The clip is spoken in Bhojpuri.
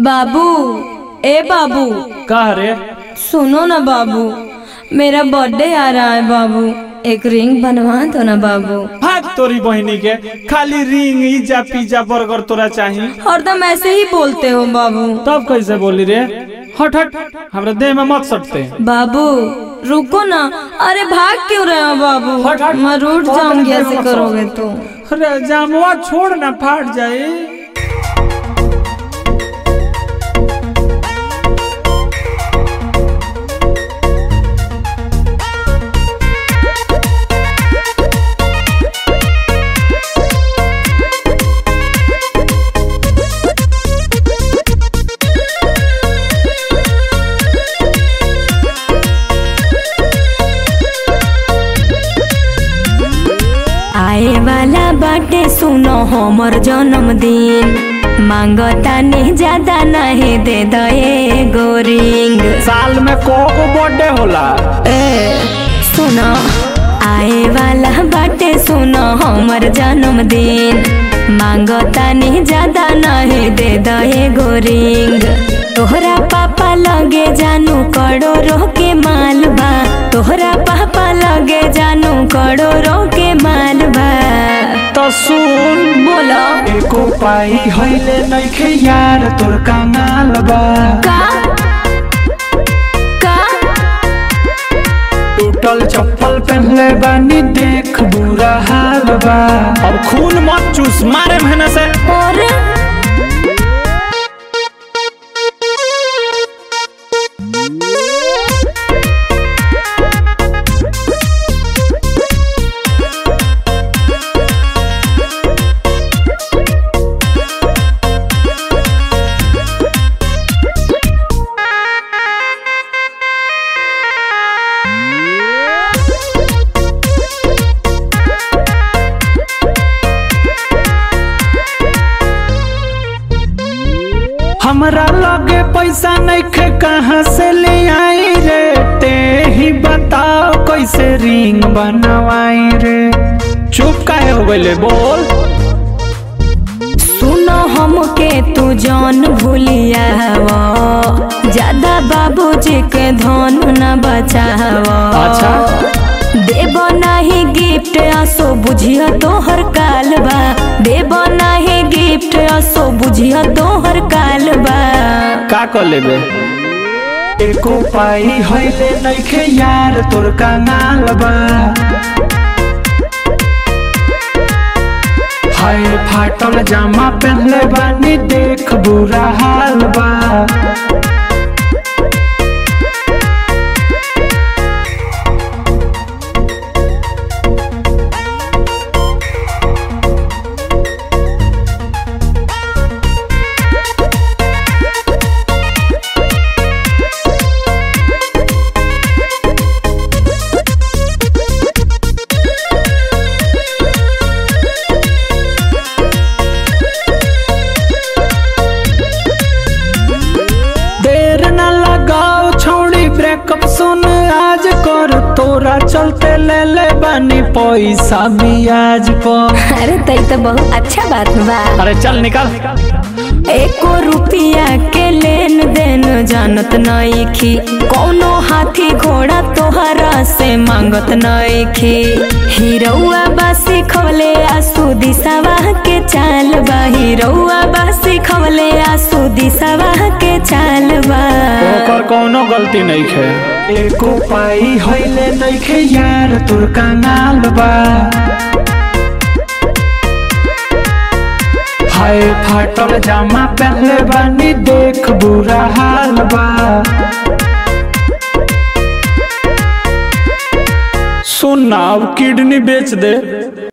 बाबू ए बाबू कह रे सुनो ना बाबू मेरा बर्थडे आ रहा है बाबू एक रिंग बनवा दो ना बाबू भाग तोरी बहनी के खाली रिंग इजा पिज्जा बर्गर तोरा चाही हरदम ऐसे ही बोलते हो बाबू तब कैसे बोली रे हट हट हमरा देह में मत सटते बाबू रुको ना अरे भाग क्यों रहे हो बाबू हट, हट। मैं रूठ बहुत जाऊंगी देर ऐसे में करोगे तो अरे जामुआ छोड़ ना फाट जाए आए वाला बाटे सुनो हमर जन्मदिन मांगता नहीं ज्यादा नहीं दे दे गोरिंग साल में को को बर्थडे होला ए सुनो आए वाला बाटे सुनो हमर जन्मदिन मांगता नहीं ज्यादा नहीं दे दे गोरिंग तोहरा पापा लगे जानू करोड़ों के मालबा तोहरा पापा लगे जानू करोड़ों के मालबा तो सुन बोलो एको पाई हइले नइखे यार तोर कंगाल बा का का टूटल चप्पल पहनले बानी देख बुरा हाल बा अब खून मत चूस मारे महीने से और हमरा लगे पैसा नइखे कहाँ से ले आई रे ते ही बताओ कैसे रिंग बनवाई रे चुप काहे हो गइले बोल सुनो हमके तू जान भूलिया ज्यादा बाबूजी के धन न बचाव अच्छा। देव नाही गिफ्ट असो बुझिया तोहर कालबा देव नाही गिफ्ट असो बुझिया तोहर कालबा का कर लेबे एको पाई हइले नइखे यार तोर कंगाल बा हाय फाटल जामा पहनले बानी देख बुरा हाल बा देर न लगाओ छोड़ी ब्रेकअप सुन आज कर तोरा चलते ले ले बानी पैसा बियाज पर अरे तई तो बहुत अच्छा बात बा अरे चल निकल एको रुपया के लेन देन जानत नईखी कौनो हाथी घोड़ा तोहरा से मांगत नईखी हिरौआ बासी खवले आसू दिशावा के चाल बा हिरौआ बासी खवले आसू दिशावा के चाल बा ओकर कोनो गलती नहीं है एको पाई हइले नइखे यार तोर कंगाल बा हाय फाटल जामा पहनले बानी देख बुरा हाल बा सुन ना अब किडनी बेच दे